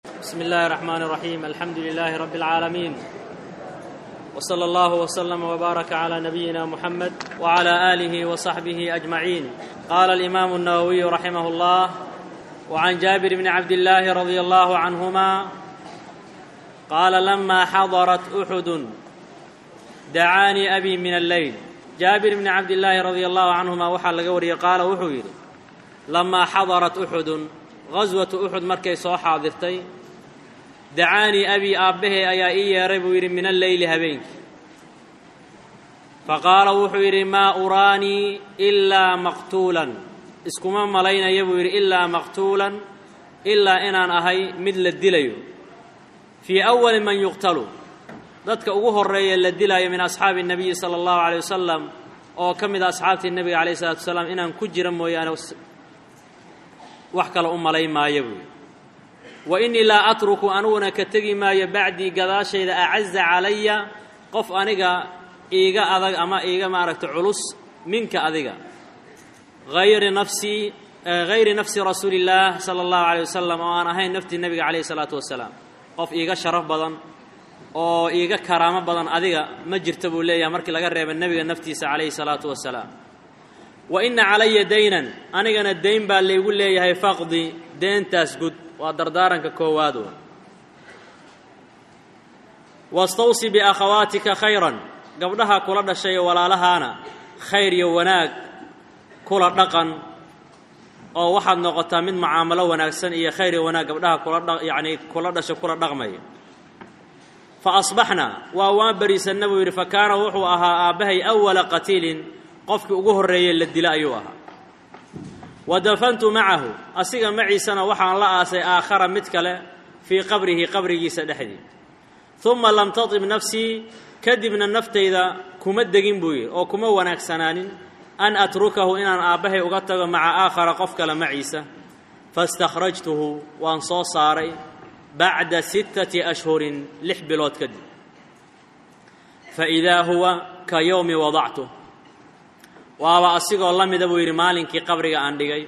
بسم الله الرحمن الرحيم الحمد لله رب العالمين وصلى الله وسلم وبارك على نبينا محمد وعلى اله وصحبه اجمعين قال الامام النووي رحمه الله وعن جابر بن عبد الله رضي الله عنهما قال لما حضرت احد دعاني ابي من الليل jaabir bni cabdillaahi radia allahu canhuma waxaa laga wariyey qaala wuxuu yidhi lamaa xadarat uxudun ghaswatu uxud markay soo xaadirtay dacaanii abii aabbahey ayaa ii yeedhay buu yidhi min alleyli habeenkii faqaala wuxuu yidhi maa uraanii ilaa maqtuulan iskuma malaynaya buu yidhi ilaa maqtuulan ilaa inaan ahay mid la dilayo fii awali man yuqtalu dadka ugu horeeya la dilaayo min asxaabi الnabiyi salى اllahu عalيه wasalam oo ka mid a asxaabtii nebiga alayh الsalatu wasalaam inaan ku jira mooyaane wax kale u malayn maayo buuyi wa inii laa atruku aniguna ka tegi maayo bacdii gadaashayda acaza calaya qof aniga iiga adag ama iiga maaragta culus minka adiga ayri nafsii hayri nafsi rasuuli اllaah salى اllahu عalيه wasalam oo aan ahayn naftii nebiga calayh الsalaatu wasalaam qof iiga sharaf badan oo iiga karaamo badan adiga ma jirta buu leeyahay markii laga reeba nebiga naftiisa calayhi salaatu wasalaam wa inna calaya daynan anigana dayn baa laygu leeyahay faqdi deentaas gud waa dardaaranka koowaad wa wastawsi biakhawaatika khayran gabdhaha kula dhashay ee walaalahaana khayr iyo wanaag kula dhaqan oo waxaad noqotaa mid mucaamalo wanaagsan iyo khayr iyo wanaag gabdhaha kula yacnii kula dhasha kula dhaqmaya fa asbaxna waa waan bariisanna buu yidhi fa kaana wuxuu ahaa aabbahay awala qatiilin qofkii ugu horreeyey la dila ayuu ahaa wa dafantu macahu asiga maciisana waxaan la aasay aakhara mid kale fii qabrihi qabrigiisa dhexdii uma lam tatib nafsii kadibna naftayda kuma degin buu yidhi oo kuma wanaagsanaanin an atrukahu inaan aabbahay uga tago maca aakhara qof kale maciisa faistakhrajtuhu waan soo saaray bacda sittati ashhurin lix bilood kadib fa idaa huwa ka yowmi wadactu waaba asigoo la mida buu yidhi maalinkii qabriga aan dhigay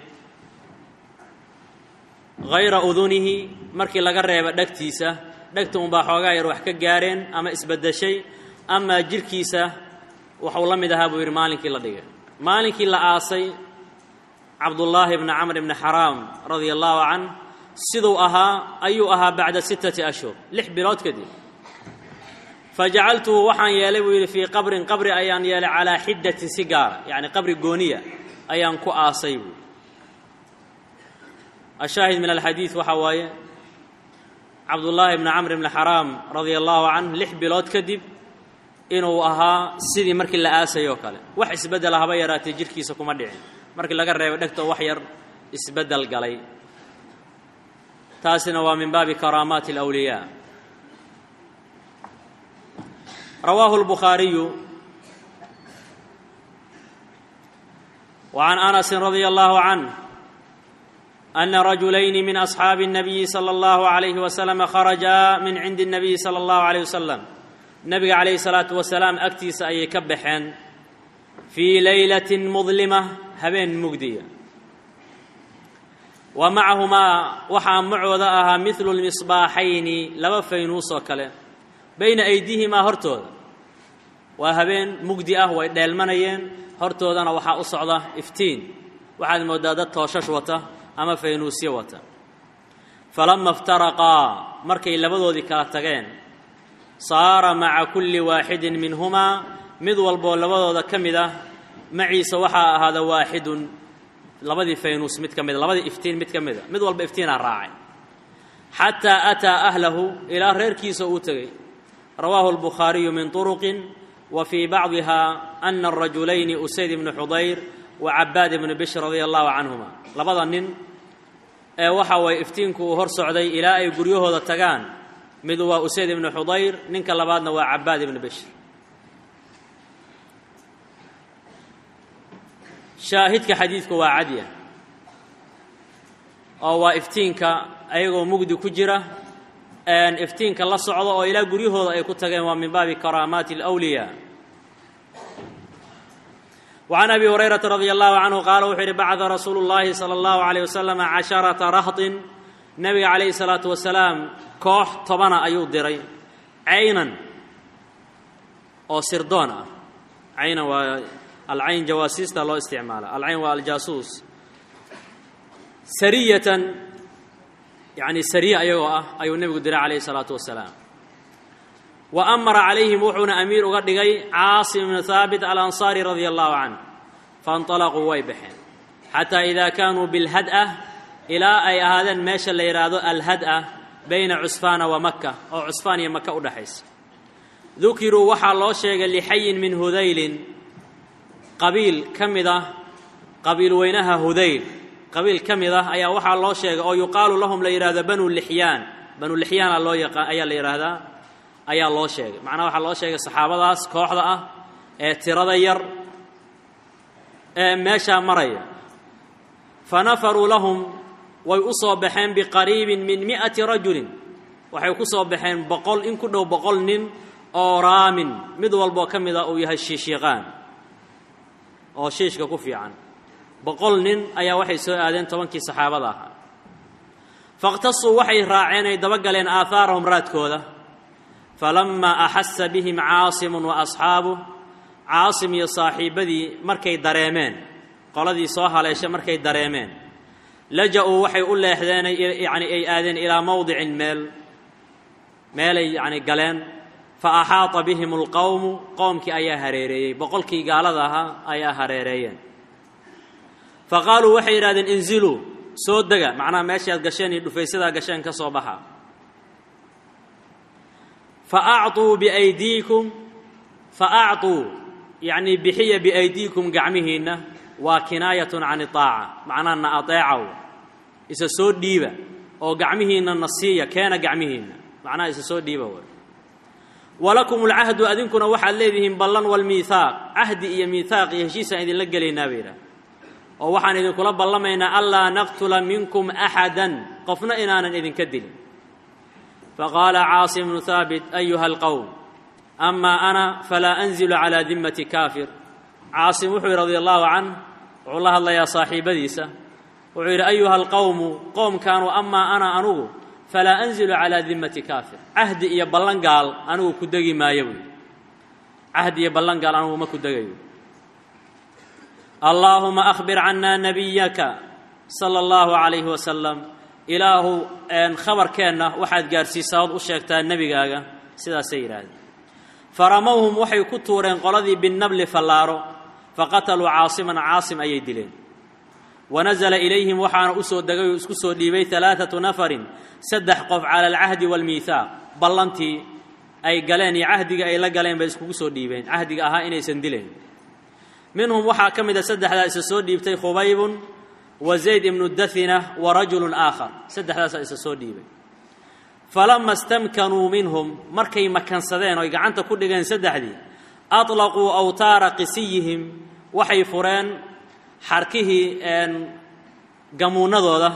hayra udunihi markii laga reeba dhegtiisa dhegta unbaa xoogaa yar wax ka gaareen ama isbaddeshay amaa jidhkiisa waxuu la mid ahaa buu yidhi maalinkii la dhigay maalinkii la aasay cabdullaahi bni camr bni xaraam radia allaahu canh siduu ahaa ayuu ahaa bacda sittati ashhur lix bilood kadib fa jacaltuhu waxaan yeelay buu yidhi fii qabrin qabri ayaan yeelay calaa xiddatin si gaara yacni qabri gooniya ayaan ku aasay buui ashaahid min alxadiid waxaa waaye cabdullaahi bni camr bni xaraam radia allaahu canh lix bilood kadib inuu ahaa sidii markii la aasay oo kale wax isbeddela haba yaraatee jidhkiisa kuma dhicin markii laga reebo dhegtoo wax yar isbeddel galay taasina waa min baabi karaamaati alawliyaa rawaahu lbukhaariyu wa can anasin radia allahu canh ana rajulayni min asxaabi الnabiyi salى اllahu عalayhi wasalam kharajaa min cindi الnabiyi salى اllahu عalيyh wasalam nebiga calayhi salaatu wasalaam agtiisa ayay ka baxeen fii laylatin mudlima habeen mugdiya wa macahumaa waxaa macooda ahaa midlu lmisbaaxayni laba faynuus oo kale bayna aydiihimaa hortooda waa habeen mugdi ah way dheelmanayeen hortoodana waxaa u socda iftiin waxaad mooddaa dad tooshash wata ama faynuusyo wata falama iftaraqaa markay labadoodii kala tageen saara maca kulli waaxidin minhumaa mid walboo labadooda ka mid ah maciisa waxaa ahaada waaxidun labadii faynuus mid ka mida labadii iftiin mid ka mida mid walba iftiinaa raacay xataa ataa ahlahu ilaa reerkiisa uu tegey rawaahu albukhaariyu min turuqin wa fii bacdiha ana arajulayni usayd ibnu xudayr wa cabaad ibnu bishr radia allahu canhuma labada nin ee waxa waye iftiinku uu hor socday ilaa ay guryahooda tagaan mid waa usayd ibnu xudayr ninka labaadna waa cabaad ibnu bishr shaahidka xadiidku waa cadya oo waa iftiinka ayagoo mugdi ku jira iftiinka la socdo oo ilaa guryahooda ay ku tageen waa min baabi karaamaati alawliyaa وعن أبي هريرة رضي الله عنه قال وxuu yidhi bacثa rasuulu الlahi slى الlaه عليه وسلم caشhaرaةa rahطin nebiga calayhi salaatu wasalaam koox tobana ayuu diray caynan oo sirdoon ah caynan waa alcayn jawaasiista loo isticmaala alcayn waa aljaasuus sariyatan yacni sariye ayagoo ah ayuu nebigu diray calayhi salaatu wasalaam wa amara calayhim wuxuuna amiir uga dhigay caasim ibnu haabit alansaari radia allahu canh fainطalaquu way baxeen xataa idaa kaanuu bilhad'ah ilaa ay ahaadeen meesha la yidhaahdo alhad'ah bayna cusfaana wa maka oo cusfaan iyo maka u dhexaysa dukiruu waxaa loo sheegay lixayin min hudaylin qabiil ka mid ah qabiil weynaha hudayl qabiil ka mid ah ayaa waxaa loo sheegay oo yuqaalu lahum la yidhahdo banu lixyaan banu lixyaana loo yaqa ayaa la yidhaahdaa ayaa loo sheegay macnaha waxaa loo sheegay saxaabadaas kooxda ah ee tirada yar ee meeshaa maraya fa nafaruu lahum way u soo baxeen biqariibin min mi'ati rajulin waxay ku soo baxeen boqol in ku dhow boqol nin oo raamin mid walboo ka mid a uu yahay shiishiiqaan oo shiishka ku fiican boqol nin ayaa waxay soo aadeen tobankii saxaabada ahaa fakhtasuu waxay raaceen ay daba galeen aahaarahum raadkooda falamaa axasa bihim caasimun wa asxaabuh caasim iyo saaxiibbadii markay dareemeen qoladii soo haleesha markay dareemeen laja-uu waxay u leexdeen yani ay aadeen ilaa mowdicin meel meelay yani galeen fa axaata bihim alqowmu qowmkii ayaa hareereeyey boqolkii gaalada ahaa ayaa hareereeyeen fa qaaluu waxay yidhahdeen inziluu soo dega macnaha meeshaad gasheen iyo dhufaysadaa gasheen ka soo baxa fa acطuu biaydiikum fa acطuu yacnii bixiya biaydiikum gacmihiinna waa kinaayatun can itaaca macnaha na ateecaw isa soo dhiiba oo gacmihiinna na siiya keena gacmihiinna macnaha isa soo dhiiba way walakum alcahdu adinkuna waxaad leedihiin ballan walmiihaaq cahdi iyo miihaaq iyo heshiisaan idinla gelaynaa bay yidhaah oo waxaan idinkula ballamaynaa anlaa naqtula minkum axadan qofna inaanan idinka dilin faqaala caasim bnu haabit ayuha alqowm amaa ana falaa anzilu calaa dimmati kaafir caasim wuxuu yidhi radia allahu canh wuxuu la hadlayaa saaxiibadiisa wuxuu yidhi ayuha alqowmu qoomkaanu amaa ana anugu falaa anzilu calaa dimmati kaafir cahdi iyo ballan gaal anigu ku degi maayo buy cahdi iyo ballan gaal anigu ma ku degayo allaahuma akhbir cannaa nabiyaka sala allahu calayhi wasalam ilaahu khabarkeenna waxaad gaarhsiisaa ood u sheegtaa nebigaaga sidaasay yidhaahdeen faramowhum waxay ku tuureen qoladii binnabli fallaaro faqataluu caasiman caasim ayay dileen wanasala ilayhim waxaana u soo degay oo isku soo dhiibay alaaatu nafarin saddex qof cala alcahdi waalmiihaaq ballantii ay galeen iyo cahdiga ay la galeen bay iskugu soo dhiibeen cahdiga ahaa inaysan dileen minhum waxaa ka mid a saddexdaa isa soo dhiibtay khubaybun wa zayd ibnu dathina wa rajulun aakhar saddexdaasaa isa soo dhiibay falama stamkanuu minhum markay makansadeen oy gacanta ku dhigeen saddexdii aطlaquu awtaara qisiyihim waxay fureen xarkihii gamuunadooda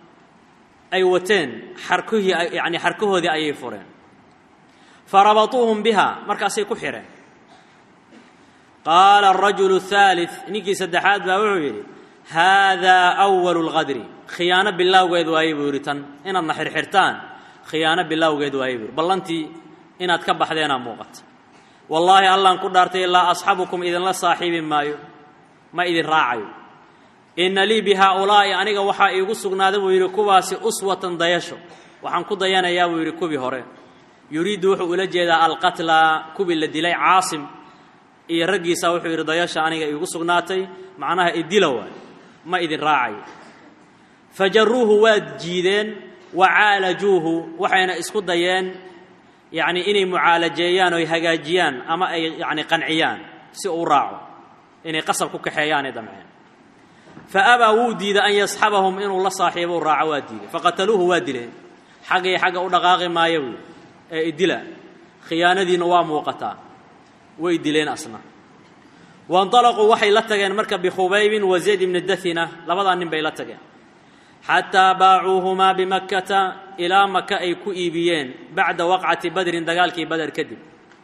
ay wateen xarkihii yani xarkahoodii ayay fureen farabatuuhum biha markaasay ku xidheen qaala arajulu الثaalث ninkii saddexaad baa wuxuu yidhi haadaa أwalu اlqadri khiyaano bilowgeed waaye buu yidhi tan inaadna xirxirtaan khiyaano bilowgeed waaye buu yidhi ballantii inaad ka baxdeenaa muuqata wallaahi allaan ku dhaartay laa asxabukum idinla saaxiibi maayo ma idin raacayo inna lii bi haaulaa'i aniga waxaa iigu sugnaaday buu yidhi kuwaasi uswatan dayasho waxaan ku dayanayaa buu yidhi kuwii hore yuriiddu wuxuu ula jeedaa alqatla kuwii la dilay caasim iyo raggiisa wuxuu yidhi dayasha aniga iigu sugnaatay macnaha idila waay ma idin raacayo fajaruuhu waad jiideen wa caalajuuhu waxayna isku dayeen yacni inay mucaalajeeyaan oy hagaajiyaan ama ay yacni qanciyaan si uu raaco inay qasab ku kaxeeyaanay damceen fa abaa wuu diiday an yasxabahum inuu la saaxiibo u raaco waa diiday faqataluuhu waa dileen xaggay xagga u dhaqaaqi maayo buui ee idila khiyaanadiina waa muuqataa way dileen asna wainطalaquu waxay la tageen marka bikhubaybin wa zayd ibni dathina labadaa nin bay la tageen xataa baacuuhumaa bimakkata ilaa maka ay ku iibiyeen bacda waqcati badrin dagaalkii bader kadib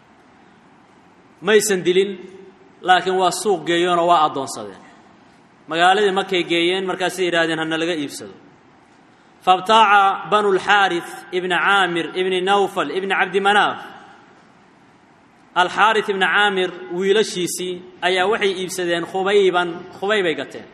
maysan dilin laakiin waa suuq geeyeenoo waa addoonsadeen magaaladii markay geeyeen markaasay yidhahdeen hana laga iibsado fabtaaca banu lxaaris ibna caamir ibni nawfal ibni cabdimanaaf alxaaris ibna caamir wiilashiisii ayaa waxay iibsadeen khubayban khubaybay gateen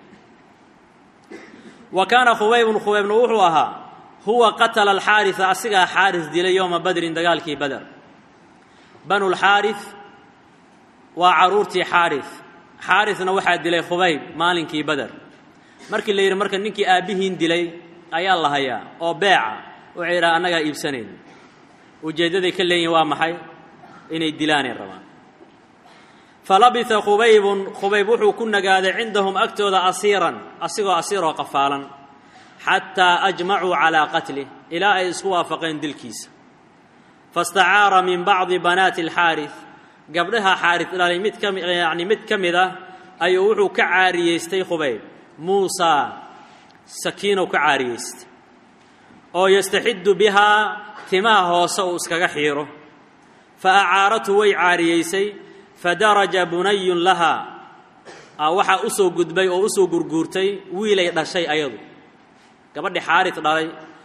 wa kaana khubaybun khubaybna wuxuu ahaa huwa qatala alxaarisa asigaa xaaris dilay yowma badrin dagaalkii bader banu lxaaris waa carruurtii xaaris xaarisna waxaa dilay khubayb maalinkii bader markii la yidhi marka ninkii aabbihiin dilay ayaa la hayaa oo beeca waxay yidhaha annagaa iibsanayn ujeeddaday ka leeyihin waa maxay inay dilaanay rabaan falabisa khubaybun khubayb wuxuu ku nagaaday cindahum agtooda asiiran asigoo asiiroo qafaalan xataa ajmacuu calaa qatlih ilaa ay isku waafaqeen dilkiisa fastacaara min bacdi banaati alxaaris gabdhaha xaaris dhalay mid kami yacni mid ka mid ah ayuu wuxuu ka caariyeystay khubayb muusaa sakiinow ka caariyeystay oo yastaxiddu bihaa timaha hoose uu iskaga xiiro fa acaarathu way caariyeysay fadaraja bunayun lahaa waxaa u soo gudbay oo u soo gurguurtay wiilay dhashay ayadu gabadhii xaaris dhalay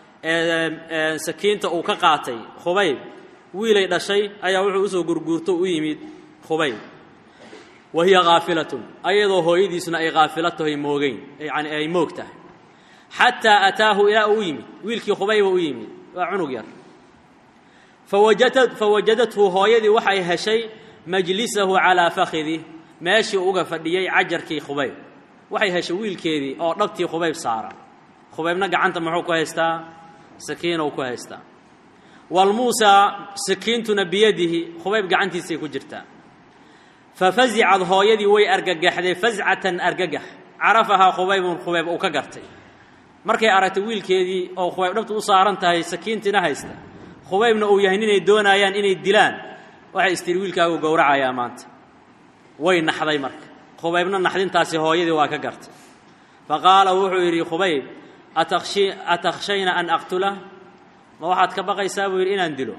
ee sakiinta uu ka qaatay khubayb wiilay dhashay ayaa wuxuu usoo gurguurto u yimid khubayb wa hiya khaafilatun ayadoo hooyadiisuna ay khaafila tahay moogeyn yani ay moog tahay xataa ataahu ilaa uu u yimid wiilkii khubayba u yimid waa cunug yar fawajada fawajadathu hooyadii waxay heshay majlisahu calaa fakhidih meeshii uga fadhiyey cajarkii khubayb waxay heshay wiilkeedii oo dhabtii khubayb saara khubaybna gacanta muxuu ku haystaa sakiinow ku haystaa walmuusaa sakiintuna biyadihi khubayb gacantiisay ku jirtaa fafazicad hooyadii way argagaxday fazcatan argagax carafahaa khubaybun khubayb uu ka gartay markay aragtay wiilkeedii oo khubayb dhabta u saaran tahay sakiintiina haysta khubaybna uu yahay ninay doonaayaan inay dilaan waxay istiri wiilkaagu gowracayaa maanta way naxday marka khubaybna naxdintaasi hooyadii waa ka gartay fa qaala wuxuu yidhi khubayb atakhshayna an aqtula ma waxaad ka baqaysaa buu yidhi inaan dilo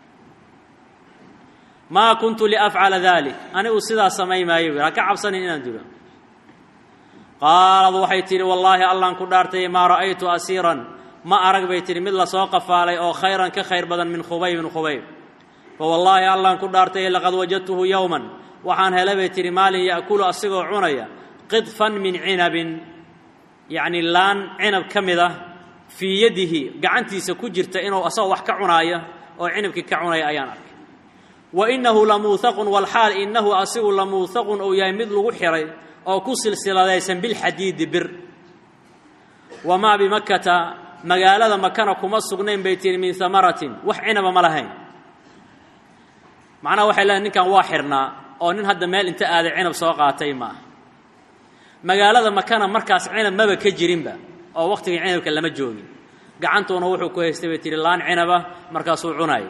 maa kuntu liafcala dalik anigu sidaa samay maayo bu yidhi ha ka cabsanin inaan dilo qaalad waxay tidhi wallaahi allaan ku dhaartay maa ra'aytu asiiran ma arag bay tidhi mid lasoo qafaalay oo khayran ka khayr badan min khubaybin khubayb fa wallaahi allaan ku dhaartay laqad wajadtuhu yowman waxaan helay bay tidhi maalin ya'kulu asigoo cunaya qidfan min cinabin yacni laan cinab ka mid ah fii yadihi gacantiisa ku jirta inuu asagoo wax ka cunaaya oo cinabkii ka cunaya ayaan arkay wa innahu lamuuhaqun walxaal innahu asigu lamuuhaqun uu yahay mid lagu xiray oo ku silsiladaysan bilxadiidi bir wamaa bimakkata magaalada makana kuma sugnayn bay tihi min hamaratin wax cinaba ma lahayn macnaha waxay leedahay ninkan waa xirnaa oo nin hadda meel inta aaday cinab soo qaatay ma aha magaalada makana markaas cinab maba ka jirinba oo wakhtigii cinabka lama joogin gacantuuna wuxuu ku haystay bay tihi laan cinaba markaasuu cunaayay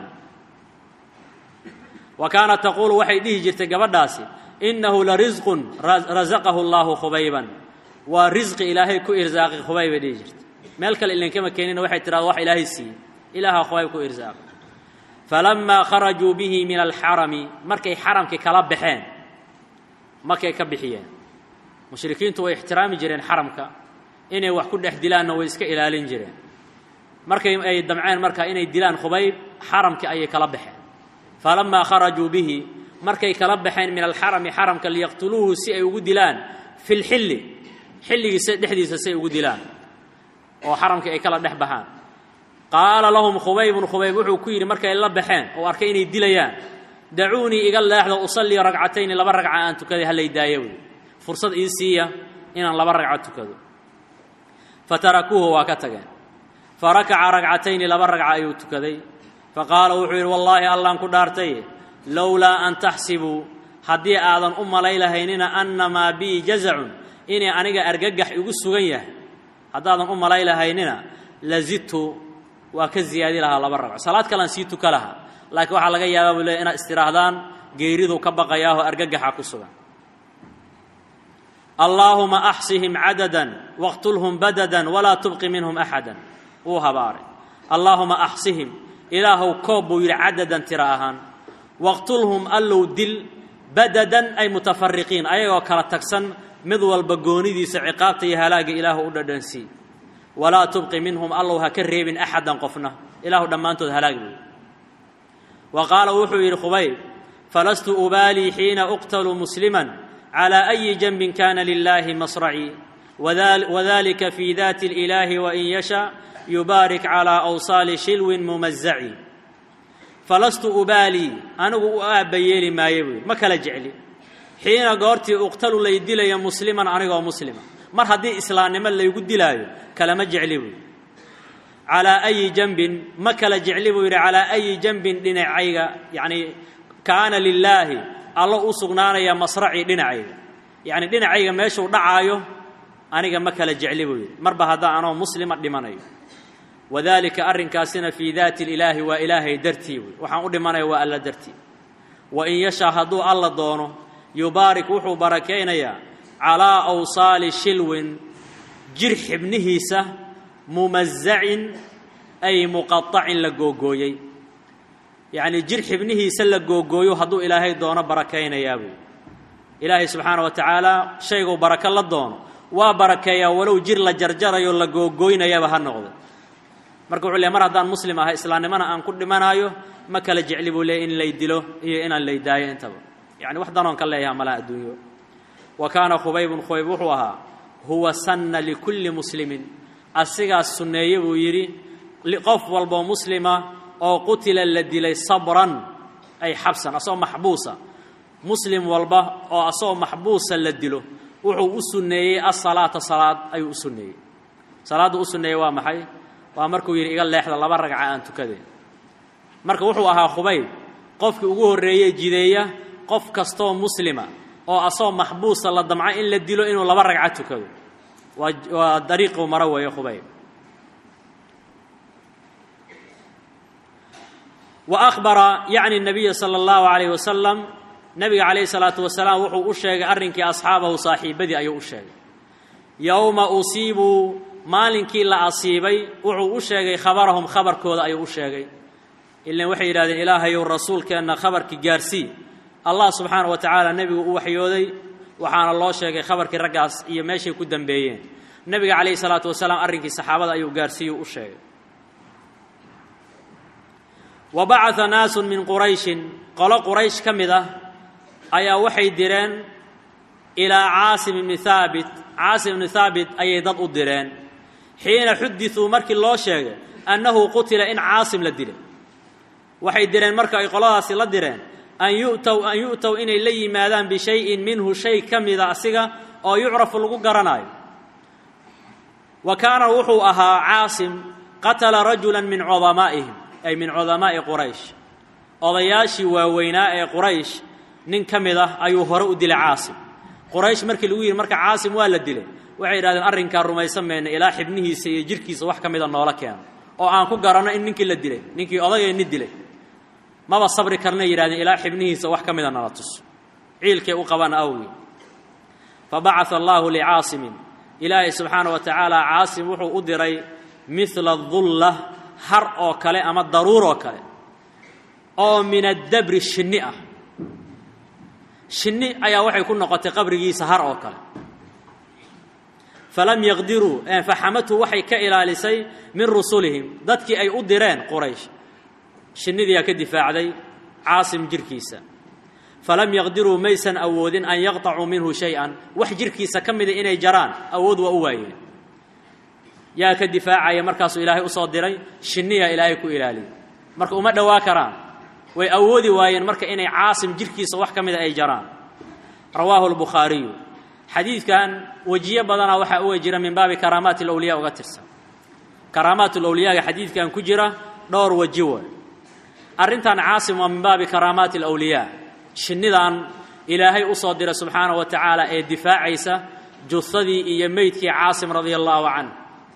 wa kaanat taquulu waxay dhihi jirtay gabadhaasi innahu la risqun rasaqahu allaahu khubayban waa risqi ilaahay ku irsaaqi khubayb bay dhihi jirtay meel kale ilankama keenina waxay tidhahda wax ilaahay siiyey ilaahaa khubayb ku irsaaqay falamaa kharajuu bihi min alxarami markay xaramkii kala baxeen markay ka bixiyeen mushrikiintu way ixtiraami jireen xaramka inay wax ku dhex dilaanna way iska ilaalin jireen markay ay damceen marka inay dilaan khubayb xaramkii ayay kala baxeen falamaa kharajuu bihi markay kala baxeen min alxarami xaramka liyaqtuluuhu si ay ugu dilaan fi lxilli xilligiisa dhexdiisa si ay ugu dilaan oo xaramkii ay kala dhex baxaan qaala lahum khubaybun khubayb wuxuu ku yidhi markay la baxeen oo arkay inay dilayaan dacuunii iga leexda usallii ragcatayni laba ragca aan tukaday hallay daayo wey fursad ii siiya inaan laba ragco tukado fatarakuuhu waa ka tageen fa rakaca ragcatayni laba ragca ayuu tukaday fa qaala wuxuu yidhi wallaahi allaan ku dhaartay lowlaa an taxsibuu haddii aadan u malay lahaynina annamaa bii jazacun inay aniga argagax igu sugan yahay haddaadan u malay lahaynina lazidtu waa ka ziyaadi lahaa laba ragco salaad kalean sii tuka lahaa laakiin waxaa laga yaabaa buu leey inaad istidhaahdaan geeriduu ka baqayaahoo argagaxa ku sugan allaahuma axsihim cadadan waqtulhum badadan walaa tubqi minhum axadan wuu habaaray allaahuma axsihim ilaahow koob buu yidhi cadadan tira ahaan waqtulhum allow dil badadan ay mutafariqiin ayagoo kala tagsan mid walba goonidiisa ciqaabta iyo halaagga ilaahu u dhadhansii walaa tubqi minhum allow ha ka reebin axadan qofna ilaahu dhammaantood halaag buy wa qaala wuxuu yidhi khubayb falastu ubaalii xiina uqtalu musliman calى أyi janbin kana lilahi masracii wadalika fi dati اlإilaahi wain yasha yubaarik calى awsaali shilwin mumazaci falastu ubaalii anigu u aabba yeeli maayo buy ma kala jecli xiina goortii uqtalu lay dilaya musliman anigoo muslima mar haddii islaamnimo laygu dilaayo kalama jecli buy calaa ayi janbin ma kala jecli buu yidhi calaa ayi janbin dhinacayga yacni kaana lilaahi allo u sugnaanaya masracii dhinacayga yacni dhinacayga meeshuu dhacaayo aniga ma kala jecli buu yidhi marba haddaa anoo muslima dhimanayo wadalika arrinkaasina fii daati ilaahi waa ilaahay dartii wey waxaan u dhimanaya waa alla dartii wa in yashaa hadduu alla doono yubaarik wuxuu barakaynayaa calaa awsaali shilwin jir xibnihiisa mumazacin ay muqaacin la googooyey yacnii jir xibnihiisa la googooyo hadduu ilaahay doono barakaynayaa buy ilaahay subxaana wa tacaala shayguu barako la doono waa barakeeyaa walow jir la jarjarayo la googooynayaba ha noqdo marka wuxuu leey mar haddaan muslim ahay islaamnimona aan ku dhimanaayo ma kala jecli buu leeyay in lay dilo iyo inaan lay daayo intaba yacni wax danoon ka leeyaha malaha adduunyo wa kaana khubaybun khubayb wuxuu ahaa huwa sanna likulli muslimin asigaas sunneeye buu yidhi qof walboo muslima oo qutila la dilay sabran ay xabsan asagoo maxbuusa muslim walba oo asagoo maxbuusa la dilo wuxuu u sunneeyey asalaata salaad ayuu u sunneeyey salaaddu u sunneeyey waa maxay waa markuu yidhi iga leexda laba ragca aan tukadeen marka wuxuu ahaa khubayb qofkii ugu horreeyey jideeya qof kastoo muslima oo asagoo maxbuusa la damco in la dilo inuu laba ragca tukado waa waa dariiquu maro weeye khubayb wa akhbara yacni nabiya sala allahu calayh wasalam nabiga calayhi salaatu wasalaam wuxuu u sheegay arrinkii asxaabahu saaxiibadii ayuu u sheegay yowma usiibuu maalinkii la asiibay wuxuu u sheegay khabarahum khabarkooda ayuu u sheegay ilan waxay yidhahdeen ilaahayow rasuulkeenna khabarkii gaarsii allah subxaana wa tacaala nebigu u waxyooday waxaana loo sheegay khabarkii raggaas iyo meeshay ku dambeeyeen nebiga calayhi salaatu wasalaam arrinkii saxaabada ayuu gaarsiiyuu u sheegay wa bacaa naasun min qurayshin qolo quraysh ka mid ah ayaa waxay direen ilaa caasim ibni haabit caasim ibni haabit ayay dad u direen xiina xudisuu markii loo sheegay annahu qutila in caasim la dilay waxay direen marka ay qoladaasi la direen an yu'tow an yu'tow inay la yimaadaan bishayin minhu shay ka mida asiga oo yucrafu lagu garanaayo wa kaana wuxuu ahaa caasim qatala rajula min cudamaa'ihim ay min cudamaa'i quraysh odayaashii waaweynaa ee quraysh nin ka mid ah ayuu hore u dilay caasim quraysh markii lagu yidhi marka caasim waa la dilay waxay yidhahdeen arrinkaa rumaysan mayna ilaa xibnihiisa iyo jidhkiisa wax ka mida noola keeno oo aan ku garanno in ninkii la dilay ninkii odageenni dilay maba sabri karnay yidhahdeen ilaa xibnihiisa wax ka mida nala tuso ciilkay u qabaan awgii fa bacaa allaahu licaasimin ilaahay subxaana wa tacaala caasim wuxuu u diray midla dulla har oo kale ama daruur oo kale oo min addabri shinni ah shinni ayaa waxay ku noqotay qabrigiisa har oo kale falam yaqdiruu faxamathu waxay ka ilaalisay min rusulihim dadkii ay u direen quraysh shinnidiyaa ka difaacday caasim jirhkiisa falam yaqdiruu maysan awoodin an yaqطacuu minhu shay-an wax jirhkiisa ka mida inay jaraan awood waa u waayeen yaa ka difaacaya markaasuu ilaahay usoo diray shinniyaa ilaahay ku ilaaliyay marka uma dhowaa karaan way awoodi waayeen marka inay caasim jirhkiisa wax ka mida ay jaraan rawaahu lbukhaariyu xadiidkan wejiyo badanaa waxaa uga jira min baabi karaamaati alawliya uga tirsan karaamaat alawliyaaga xadiidkan ku jira dhowr weji way arrintan caasim waa min baabi karaamaati alawliyaa shinnidan ilaahay u soo diray subxaanahu wa tacaala ee difaacaysa juhadii iyo meydkii caasim radia allaahu canh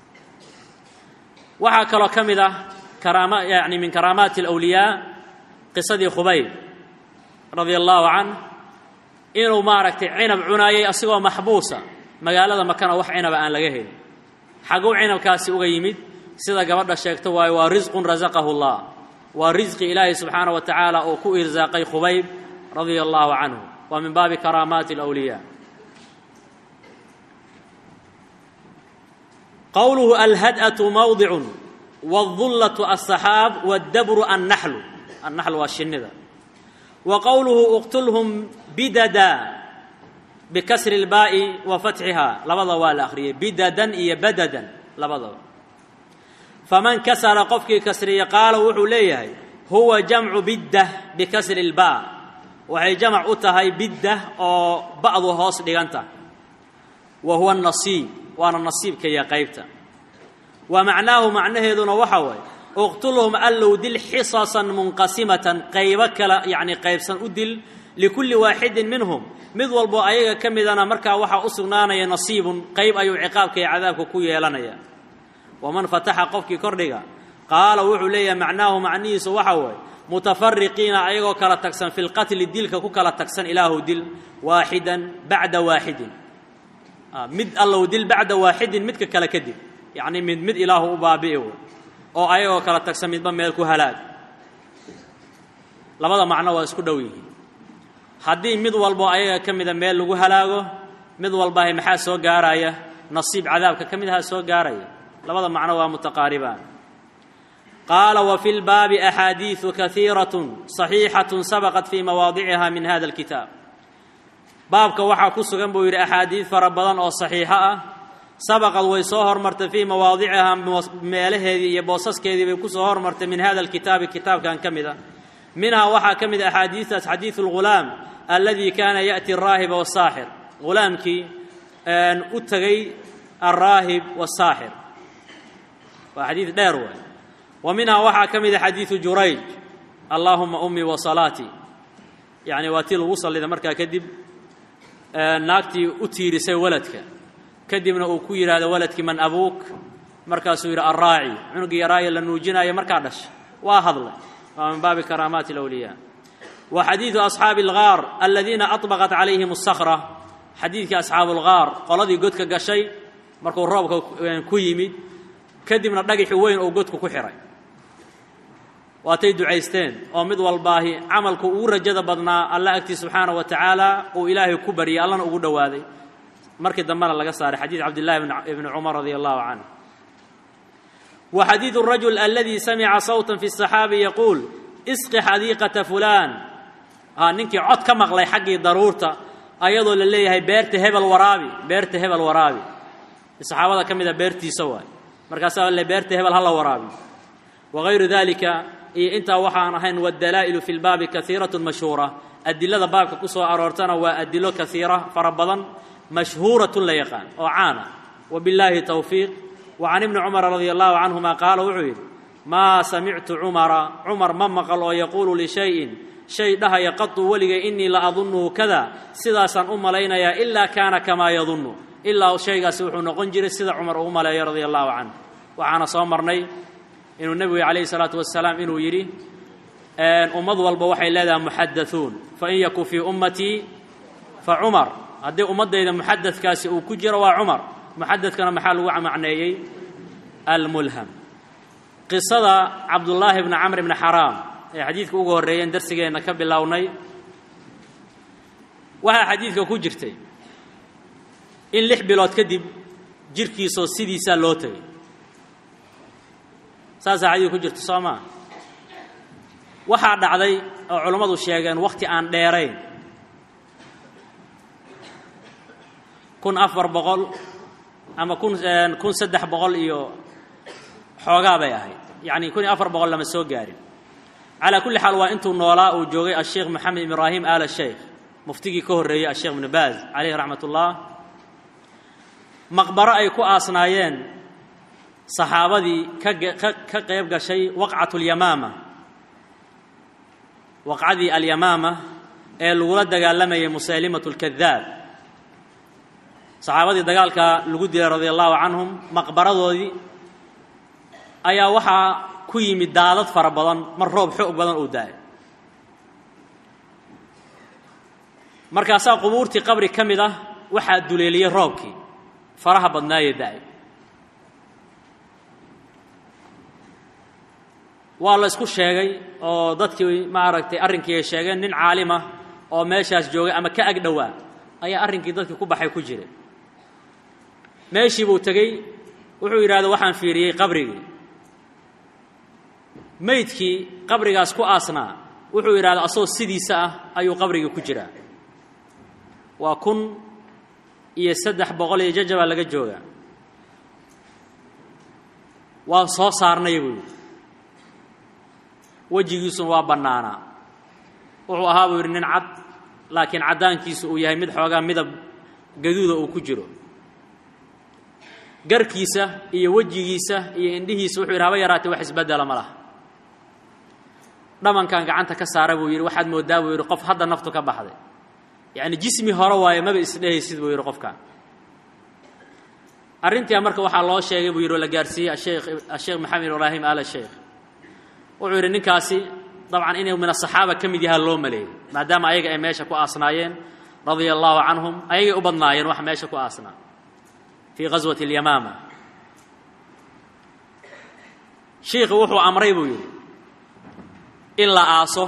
waxaa kaloo ka mid ah karaama yani min karaamaati alawliyaa qisadii khubayb radia allaahu canh inuu maaragtay cinab cunaayay asigoo maxbuusa magaalada makana wax cinaba aan laga helin xagguu cinabkaasi uga yimid sida gabadha sheegto waayo waa risqun rasaqahu llah waa risqi ilaahay subxaana wa tacaala oo ku irsaaqay khubayb radia allaahu canhu waa min baabi karaamaati alawliyaa qowluhu alhad'atu mawdicun wاdullatu aلsaxaab wاddabru annaxlu annaxlu waa shinnida wa qowluhu uqtulhum bidada bikasri اlbaa'i wa fatxihaa labada waa la akhriyey bidadan iyo badadan labadaba faman kasara qofkii kasriya qaala wuxuu leeyahay huwa jamcu biddah bikasri اlbaa waxay jamac u tahay biddah oo ba'du hoos dhiganta wa huwa nasiib waana nasiibka iyo qaybta wa macnaahu macnaheeduna waxa waaye uqtulhum allow dil xisasan munqasimatan qaybo kala yacni qaybsan u dil likulli waaxidin minhum mid walbo ayaga ka midana markaa waxaa u sugnaanaya nasiibun qayb ayuu ciqaabka iyo cadaabka ku yeelanaya waman fataxa qofkii kordhiga qaala wuxuu leeyahay macnaahu macnihiisu waxa waaye mutafariqiina ayagoo kala tagsan fi lqatli dilka ku kala tagsan ilaahu dil waaxidan bacda waaxidin mid allow dil bacda waaxidin midka kale kadib yacni mid mid ilaahu u baabi'i wey oo ayagoo kala tagsan midba meel ku halaag labada macno waa isku dhow yihiin haddii mid walbo ayaga ka mida meel lagu halaago mid walbahay maxaa soo gaaraya nasiib cadaabka ka mid ahaa soo gaaraya labada macno waa mutaqaaribaan qaala wa fi lbaabi axaadiidu kaiiratun saxiixatun sabaqat fii mawaadiciha min hada alkitaab baabka waxaa ku sugan buu yidhi axaadiid fara badan oo saxiixo ah sabaqad way soo hormartay fii mawaadicihaa meelaheedii iyo boosaskeedii bay ku soo hormartay min hada alkitaabi kitaabkan ka mid a minhaa waxaa ka mid a axaadiistaas xadiidu lghulaam alladii kaana ya'ti alraahiba wasaaxir ghulaamkii u tegay alraahib wasaaxir waa xadiid dheer waay wa minhaa waxaa ka mid a xadiidu jurayj allaahuma ummii wa salaatii yacni waa tii lagu sallida markaa kadib naagtii u tiirisay waladka kadibna uu ku yidhaahdo waladkii man abuuk markaasuu yidhi alraaci cunugii yaraaye la nuujinaayo markaa dhasha waa hadlay waa min baabi karaamaati alawliyaa wa xadiidu asxaabi algaar aladiina aطbaqat calayhim asakra xadiidkii asxaabu algaar qoladii godka gashay markuu roobka ku yimid kadibna dhagixi weyn oo godku ku xihay waatay ducaysteen oo mid walbaahi camalku ugu rajada badnaa alla agtii subxaana wa tacaala uu ilaahay ku baryay allana ugu dhowaaday markii dambena laga saaray xadiid cabdillahi ibni cumar radia allahu canه wa xadiidu الrajul aladi samica sawta fi الصaxaabi yaquul isqi xadiiqata fulaan ninkii cod ka maqlay xaggii daruurta ayadoo la leeyahay beerta hebel waraabi beerta hebel waraabi saxaabada ka mida beertiisa waay markaasaa le beerta hebel hala waraabi wagayru dalika iyo intaa waxaan ahayn waddalaa'ilu fi lbaabi kaiiraة mashhuura adilada baabka ku soo aroortana waa adilo kaiira fara badan mashhuuratun la yaqaan oo caana wabillaahi towfiiq wa can ibni cumara radia allahu canhuma qaala wuxuu yidhi maa samictu cumara cumar ma maqal oo yaquulu lishayin shay dhahaya qatu weligay innii la adunnuhu kada sidaasaan u malaynayaa ilaa kaana kamaa yadunnu ilaa shaygaasi wuxuu noqon jiray sida cumar uu u maleeyo radia allahu canh waxaana soo marnay inuu nebigu calayhi salaatu wasalaam inuu yidhi ummad walba waxay leedahay muxadauun fain yakun fii ummatii fa cumar haddii ummaddayda muxadadkaasi uu ku jiro waa cumar muxadadkana maxaa lagu macneeyey almulham qisada cabdullaahi bni camr bni xaraam ee xadiidka ugu horreeyeen darsigeenna ka bilownay waxaa xadiidka ku jirtay in lix bilood kadib jirhkiisoo sidiisaa loo tegay saasaa xadiidka ku jirta soo maa waxaa dhacday oo culammadu sheegeen wakhti aan dheerayn kun afar boqol ama kun kun saddex boqol iyo xoogaa bay ahayd yacni kun iyo afar boqol lama soo gaarin calaa kulli xaal waa intuu noolaa uu joogay asheekh maxamed ibraahim aala sheykh muftigii ka horreeyey asheekh ibnu baaz caleyhi raxmat ullah maqbaro ay ku aasnaayeen saxaabadii ka qayb gashay waqcat اlyamaama waqcadii alyamaama ee lagula dagaalamayay musaylimat اlkadaab saxaabadii dagaalka lagu dilay radia allahu canhum maqbaradoodii ayaa waxaa ku yimid daadad fara badan mar roob xoog badan uu da-ay markaasaa qubuurtii qabri ka mid ah waxaa duleeliyey roobkii faraha badnaayee da-ay waa la isku sheegay oo dadkii maaragtay arrinkii ay sheegeen nin caalima oo meeshaas joogay ama ka ag dhowaa ayaa arrinkii dadkii ku baxay ku jiray meeshii buu tegey wuxuu yidhahda waxaan fiiriyey qabrigii meydkii qabrigaas ku aasnaa wuxuu yidhahda asagoo sidiisa ah ayuu qabrigii ku jiraa waa kun iyo saddex boqol iyo jajabaa laga joogaa waa soo saarnay buu yidhi wejigiisuna waa bannaanaa wuxuu ahaa buu yidhi nin cad laakiin caddaankiisu uu yahay mid xoogaa midab gaduuda uu ku jiro garkiisa iyo wejigiisa iyo indhihiisa wuxuu yidhi haba yaraatee wax isbeddela ma laha dhamankan gacanta ka saara buu yidhi waxaad mooddaa buu yidhi qof hadda naftu ka baxday yacni jismi hore waaye maba isdhehaysid buu yidhi qofkan arrintia marka waxaa loo sheegay buu yidhi oo la gaarsiiyey asheekh asheekh maxamed ibraahim al sheekh wuxuu yidhi ninkaasi dabcan inuu min asaxaaba ka mid yahaa loo maleeyey maadaama ayaga ay meesha ku aasnaayeen radia allaahu canhum ayagay u badnaayeen wax meesha ku aasnaa fii ghaswati alyamaama shiikhu wuxuu amray buu yidhi in la aaso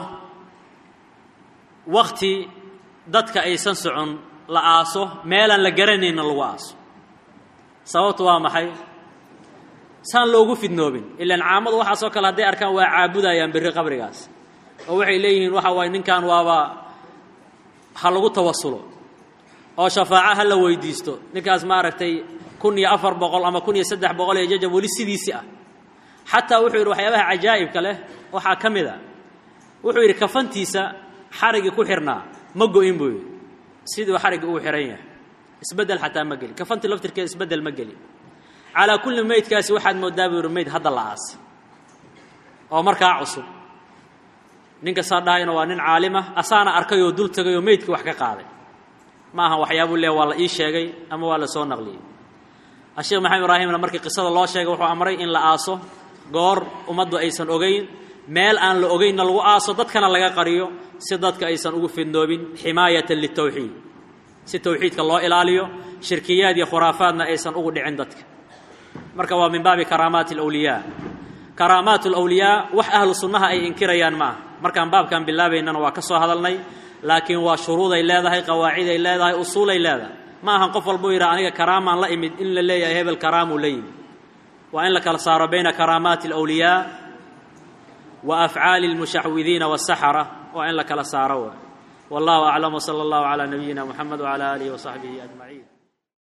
wakti dadka aysan socon la aaso meelaan la garanayna lagu aaso sababtu waa maxay saan loogu fidnoobin ilaan caamadu waxaasoo kale hadday arkaan waa caabudayaan berri qabrigaas oo waxay leeyihiin waxa waaye ninkan waaba ha lagu tawasulo oo shafaaco ha la weydiisto ninkaas maaragtay kun iyo afar boqol ama kun iyo saddex boqol iyo jajab weli sidiisi ah xataa wuxuu yidhi waxyaabaha cajaa'ibka leh waxaa ka mid a wuxuu yidhi kafantiisa xarigii ku xirnaa ma go-in buu yidhi siduu xarigii uu xihan yahay isbeddel xataa ma gelin kafantii laftirkeeda isbeddel ma gelin calaa kulli meydkaasi waxaad mooddaa buu yidhi meyd hadda la aasay oo markaa cusub ninka saa dhahayna waa nin caalimah asaana arkay oo dul tegay oo meydkii wax ka qaaday ma aha waxyaabuu leeya waa la ii sheegay ama waa la soo naqliyey asheekh maxamed ibraahimna markii qisada loo sheegay wuxuu amray in la aaso goor ummaddu aysan ogayn meel aan la ogaynna lagu aaso dadkana laga qariyo si dadka aysan ugu fidnoobin ximaayatan litawxiid si tawxiidka loo ilaaliyo shirkiyaad iyo khuraafaadna aysan ugu dhicin dadka marka waa min baabi karaamaati alawliyaa karaamaat alawliyaa wax ahlu sunnaha ay inkirayaan ma aha markaan baabkan bilaabaynana waa ka soo hadalnay laakiin waa shuruuday leedahay qawaaciday leedahay usuulay leedahay ma ahan qof walbuu yidhaha aniga karaamaan la imid in la leeyahay hebel karaamuu la yimid waa in la kala saaro bayna karaamaati alawliyaa wa afcaali almushaxwidiina wasaxara waa in la kala saaro waay wallahu aclam wsala allahu calaa nabiyina muxamed wcala aalihi wasaxbihi ajmaciin